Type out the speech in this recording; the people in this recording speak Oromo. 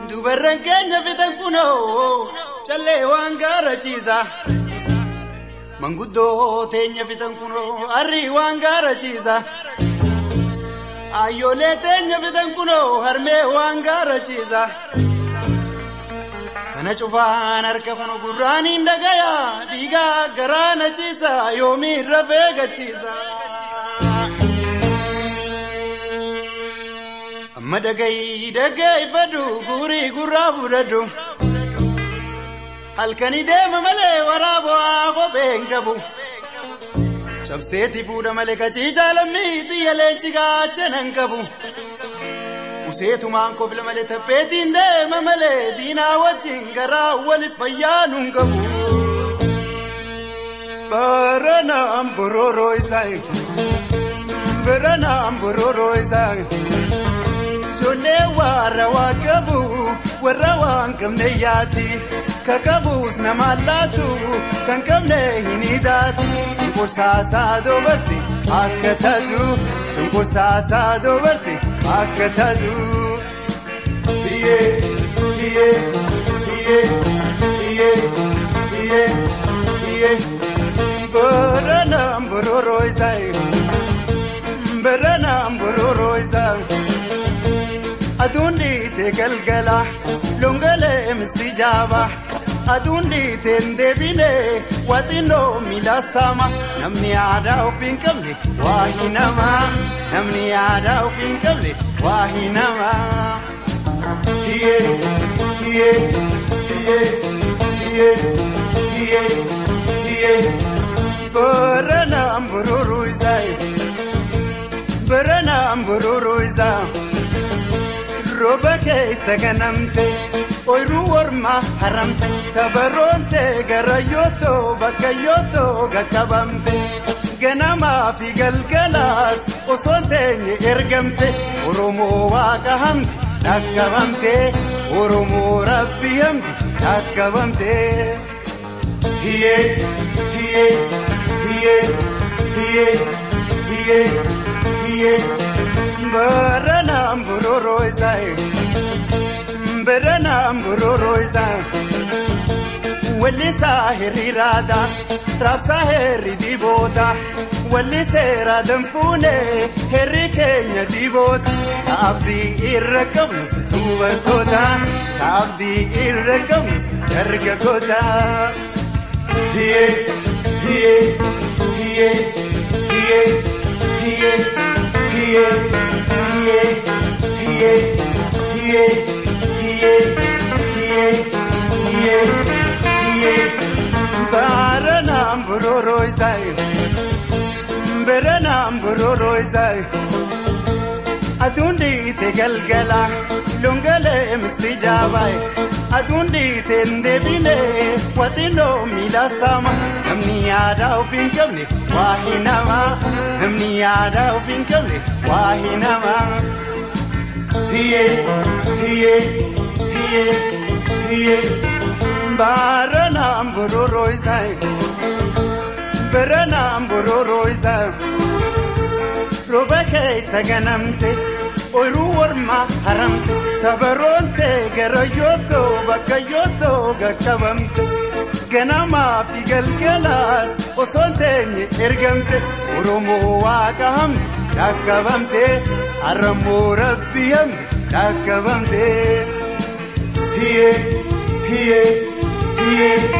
Dubarran keenya fitan kunoo callee waan gaarachiisa. Manguddoo teenya fitan kunoo harrii waan gaarachiisa. Ayyoolee teenya fitan kunoo harmee waan gaarachiisa. Kana cufaan harka kunu gurraaniin dhagaya dhiigaa garaa na ciisa yoomii rafee gachiisa. Amma dhagayi dhaggeeffadhu guurii gurraa fudhadhu. Halkanii deema malee waraabaa kophee hin qabu. Cabseetti fuudha malee kaciicaa lammii xiyya leenci gaachana hin qabu. Useetumaan kofla malee tapheetiin deema malee diinaa wajjin garaa waliif fayyaanu hin qabu. Baranaan bororoo isaa Baranaan bororoo isaa Ijoollee warra waa qabu warra waan qabne yaati. Kakabuus nama laatu kan qabne hin hidhaatu. Cunqursaasaa dubarti akka taatu. Cunqursaasaa dubarti akka taatu. Biyyee biyyee biyyee biyyee biyyee biyyee. Baranaan bororoo isaa. Baranaan bororoo isaa. Aduun dhiitee galgala longalee misti jaaba. Aduun dhiitee deebinee waaxinnoo miila saama. Namni aadaa ofii hin qabne waa hin nama. Namni aadaa ofii hin qabne waa hin nama. Hiyyee hiyyee hiyyee hiyyee hiyyee hiyyee. Baranaan bororoo isaa. Baranaan bororoo isaa. Rooba keessa ganamte ooyiruu wormaa haramte tabaroonte gara yootoo bakka yootoo gaqqabamte ganamaa fi galgalaas osoo teenye ergamte Oromoo waaqa hamti dhaqqabamte Oromoo rabbi hamti dhaqqabamte. Hiyyee hiyyee hiyyee hiyyee hiyyee hiyyee. Baranaan bororoo isaa Baranaan bororoo isaa Wallisaa hiriiraadha raabsaa herri diboota Walliseera danfuunee herri keenya diboota Taabdii irra qabnus dubartoota Taabdii irra qabnus dargaggoota Hiyyee hiyyee hiyyee hiyyee hiyyee. hiye hiye hiye hiye hiye hiye hiye hiye baranaan bororoo isaa baranaan bororoo isaa aduun dhiite galgala longalee misti jaabaaye aduun dhiite deebinee waaxinnoo miila saama namni aadaa ofii hin qabne waa hin nama namni aadaa ofii hin qabne waa hin nama. Hiyyee hiyyee hiyyee hiyyee baranaan bororoo isaa baranaan bororoo isaa. Rooba keessa ganamte ooyiruu wormaa haramte tabaroonte gara yootoo bakka yootoo gaqqabamte ganamaa fi galgalaas osoo teenye ergamte Oromoo waaqa hamti dhaqqabamte harrammoo rabbi hamti dhaqqabamte. Hiyyee hiyyee hiyyee